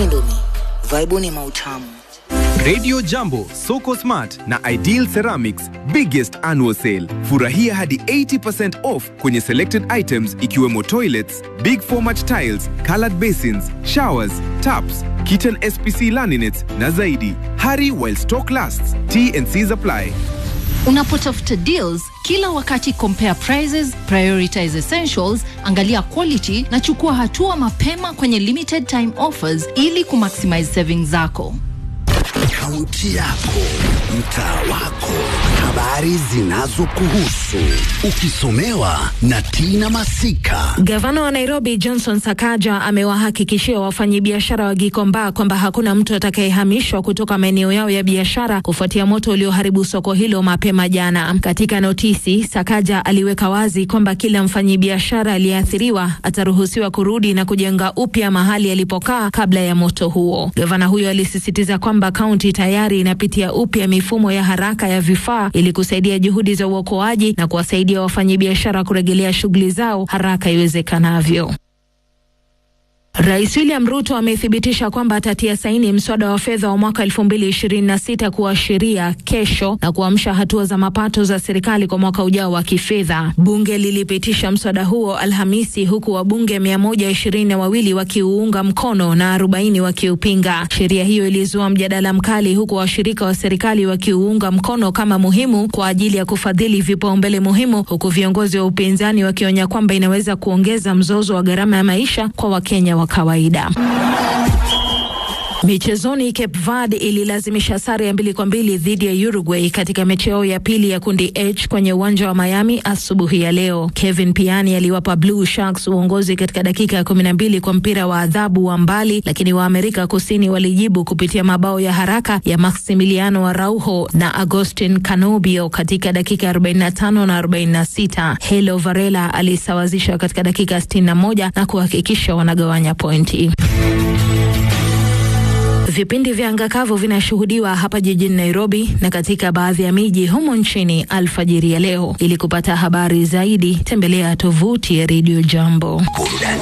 Indomie, vaibuni mautamu. Radio Jambo, Soko Smart na Ideal Ceramics biggest annual sale. Furahia hadi 80% off kwenye selected items ikiwemo toilets, big format tiles, colored basins, showers, taps, kitchen SPC laminates na zaidi. Hurry while stock lasts. T&Cs apply. Unapotafuta deals kila wakati, compare prices, prioritize essentials, angalia quality na chukua hatua mapema kwenye limited time offers ili kumaximize savings zako. Kaunti yako, mtaa wako, habari zinazokuhusu, ukisomewa na Tina Masika. Gavana wa Nairobi Johnson Sakaja amewahakikishia wafanyabiashara wa Gikomba kwamba hakuna mtu atakayehamishwa kutoka maeneo yao ya biashara kufuatia moto ulioharibu soko hilo mapema jana. Katika notisi, Sakaja aliweka wazi kwamba kila mfanyabiashara aliyeathiriwa ataruhusiwa kurudi na kujenga upya mahali alipokaa kabla ya moto huo. Gavana huyo alisisitiza kwamba kaunti tayari inapitia upya mifumo ya haraka ya vifaa ili kusaidia juhudi za uokoaji na kuwasaidia wafanyabiashara kurejelea shughuli zao haraka iwezekanavyo. Rais William Ruto amethibitisha kwamba atatia saini mswada wa fedha wa mwaka 2026 kuwa sheria kesho na kuamsha hatua za mapato za serikali kwa mwaka ujao wa kifedha. Bunge lilipitisha mswada huo Alhamisi, huku wabunge 122 wawili wakiuunga mkono na 40 wakiupinga. Sheria hiyo ilizua mjadala mkali, huku washirika wa serikali wakiuunga mkono kama muhimu kwa ajili ya kufadhili vipaumbele muhimu, huku viongozi wa upinzani wakionya kwamba inaweza kuongeza mzozo wa gharama ya maisha kwa Wakenya wa kawaida. Michezoni, Cape Verde ililazimisha sare ya mbili kwa mbili dhidi ya Uruguay katika mechi yao ya pili ya kundi H kwenye uwanja wa Miami asubuhi ya leo. Kevin Piani aliwapa Blue Sharks uongozi katika dakika ya kumi na mbili kwa mpira wa adhabu wa mbali, lakini wa Amerika Kusini walijibu kupitia mabao ya haraka ya Maximiliano Araujo na Agustin Canobio katika dakika 45 na 46. Helo Varela alisawazisha katika dakika 61 na kuhakikisha wanagawanya pointi. Vipindi vya angakavu vinashuhudiwa hapa jijini Nairobi na katika baadhi ya miji humo nchini alfajiri ya leo. Ili kupata habari zaidi, tembelea tovuti ya Radio Jambo. Burudani